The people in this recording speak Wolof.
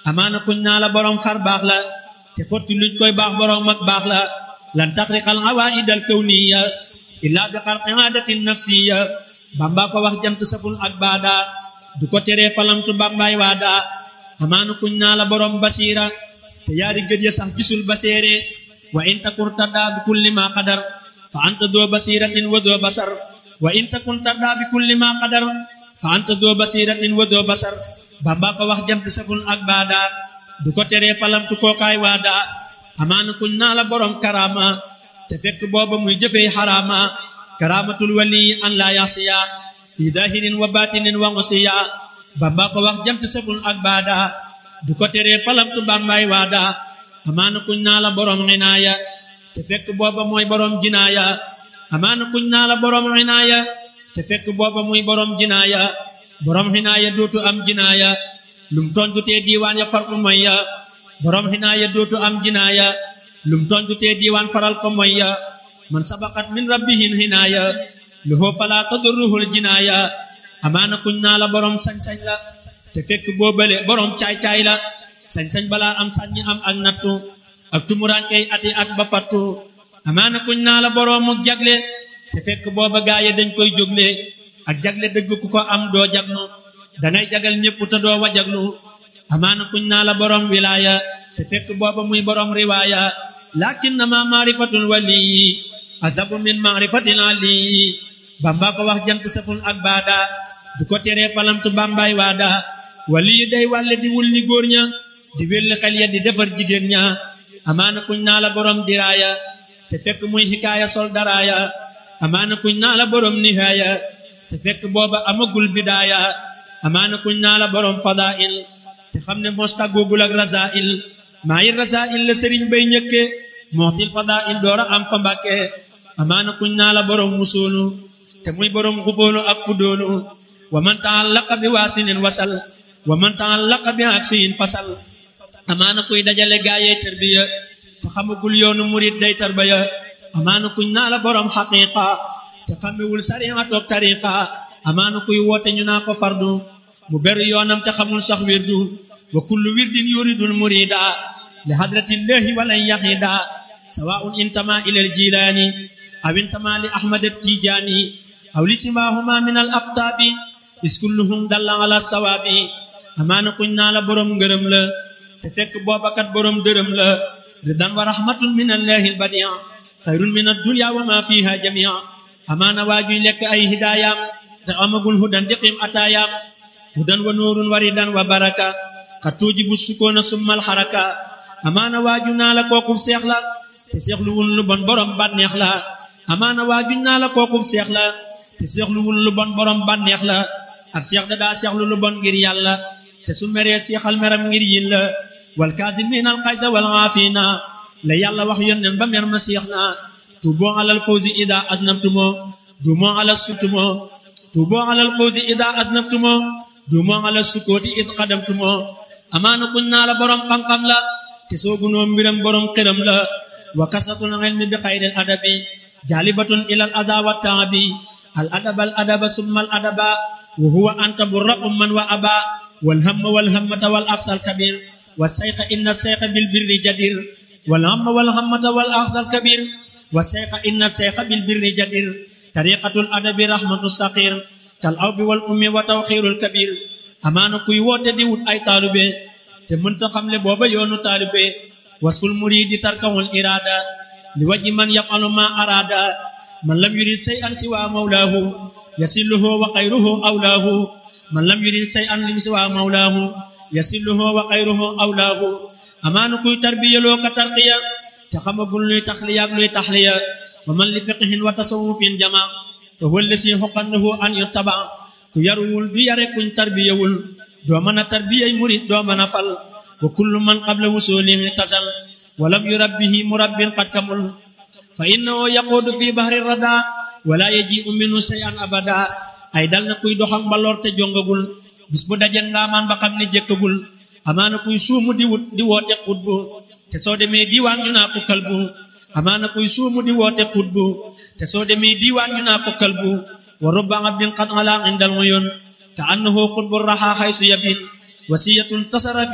amaana kuñ naa la borom xar baax la te xotti luñ koy baax borom mag baax la lan taxriqal awaidal kawniya illa bi xarqi aadatin nafsiya bamba ko wax jant saful ak baada du ko teree palamtu bambaay waada amaana kuñ naa la borom basiira te yaari gët ya sax gisul baseere wa in takun taddaa bi kulli ma qadar fa anta doo basiratin wa doo basar wa in takun taddaa bi kulli ma qadar fa anta doo basiratin wa doo basar bamba ko wax jant saful ak baada du ko teree palamtu kookaay waada amaana kuñ naa la borom karama te fekk booba muy jëfee xaraama karamatul wali an la yasiya fi dahirin wa batinin wa ngusiya bamba ko wax jant saful ak baada du ko teree palamtu bambaay waada amaana kuñ naa la borom xinaaya te fekk booba mooy borom jinaaya amaana kuñ naa la borom xinaaya te fekk booba muy borom jinaaya borom xinaaya dootu am jinaaya lum tooñ du tee diiwaan ya far ko moy ya borom xinaaya dootu am jinaaya lum tooñ du tee diiwaan faral ko moy ya man sabaqat min rabbihin xinaaya lahu fala tadurruhul jinaaya amaana kuñ naa la borom sañ-sañ la te fekk boobale borom caay-caay la sañ-sañ balaa am sañ am ak nattu ak tumuraankey ati at ba fattu amaana kuñ naa la borom ak jagle te fekk booba gaaye dañ koy jógle ak jagle dëgg ku ko am doo jagnu dangay jagal ñépp te doo wajaglu amaana kuñ naa la borom wilaaya te fekk booba muy borom riwaaya lakin na ma maarifatul waliyi azabu min maarifatil aliyi bamba ko wax jant saful ak baada du ko teree palamtu bambaay waada waliyu day wàlle di wul ni góor ña di wélli xel ya di defar jigéen ña amaana kuñ naa la borom diraaya te fekk muy xikaaya sol daraaya amaana kuñ naa la borom nihaaya te fekk booba amagul bidaaya amaana kuñ naa la borom fadail te xam ne mos tàggoogul ak rasail maa yi rasail la sëriñ bay ñëkke mootil fadail doora am fa mbàkke amaana kuñ naa la borom musoonu te muy borom xubóolu ak fudóolu wa man taallaqa bi waasinin wasal wa man taallaqa bi aksiyin fasal amaana kuy dajale gaayee tarbiya te xamagul yoonu murid day tarbiya amaana kuñ naa la borom xaqiqa te xamewul sariya toog tariqa amaana kuy woote ñu naa ko fardu mu beru yoonam te xamul sax wirdu wa kullu wirdin yuridul murida li hadratillahi walan yahida sawaun intama ila al jilani aw intama li ahmad at tijani aw li simahuma min al aqtabi is kulluhum dalla ala sawabi amaana kuñ naa la borom ngërëm la te fekk boobakat borom dërëm la ridan wa rahmatun min allahi al badia xayrun min ad dunya wa ma fiha jamia amaana waajuy lekk ay hidaayam te amagul hudan diqim ataayam hudan wa nuurun wa ridan wa baraka xat tuujibu sukoona summal xaraka amaana waaju naa la kookub seex la te seexlu wul lu bon borom bànneex la amaana waaju naa la kookub seex la te seexlu wul lu bon borom bànneex la ak seex da daa seexlu lu bon ngir yàlla te su meree seexal meram ngir yin la wal kaazimiina al xayza wal aafiina la yàlla wax yónneen ba mer ma seex na tuuboo alal fawzi ida adnabtumo duumoo alal sutumo tuuboo alal fawzi ida adnabtumo duumoo alal sukooti id xadamtumo amaana kuñ naa la borom xam-xam la te soogunoo mbiram borom xëram la wa kasatul ilmi bi xayril adabi jaalibatun ilal aza wa taabi al adaba al adaba summa al adaba wa huwa anta burra umman wa aba wal hamma wal hammata wal aqsal kabir wa sayqa inna sayqa bil birri jadir wal hamma wal hammata wal aqsal kabir wa sayqa inna sayqa bil birri jadir tariqatul adabi rahmatu saqir kal awbi wal ummi wa tawxirul kabir amaana kuy woote di wut ay taalube te mënta xamle booba yoonu taalube wasful muridi tarkawul irada li waji man yafalu ma arada man lam yurid say an siwa mawlaahu yasilluhu wa xayruhu awlaahu man lam yurid say an lim siwa mawlaahu yasilluhu wa xayruhu awlaahu amaana kuy tarbiyaloo ka tarqiya te xamagul luy taxliya ak luy taxliya wa man li fiqhin wa tasawufin jama fa huwa allasi xoqannahu an yuttaba ku yaruwul du yare kuñ tarbiyawul doo mën a tarbiyay murid doo mën a fal wa kullu man qabla wusulihi tasal wa lam yurabbihi murabbin qad kamul fa innahu yaquudu fi bahri rada wala yaji'u minhu shay'an abada ay dal na kuy doxam mbaloor te jongagul bis bu dajen ngaamaan ba xam ne jëkkagul amaana kuy suumu di wut di woote xutbu te soo demee diiwaan ñu naa ko kalbu amaana kuy suumu di woote xutbu te soo demee diiwaan ñu naa ko kalbu wa rubba abdin qad ala indal uyun ka annahu qutbu raha haysu yabin wasiyatun tasara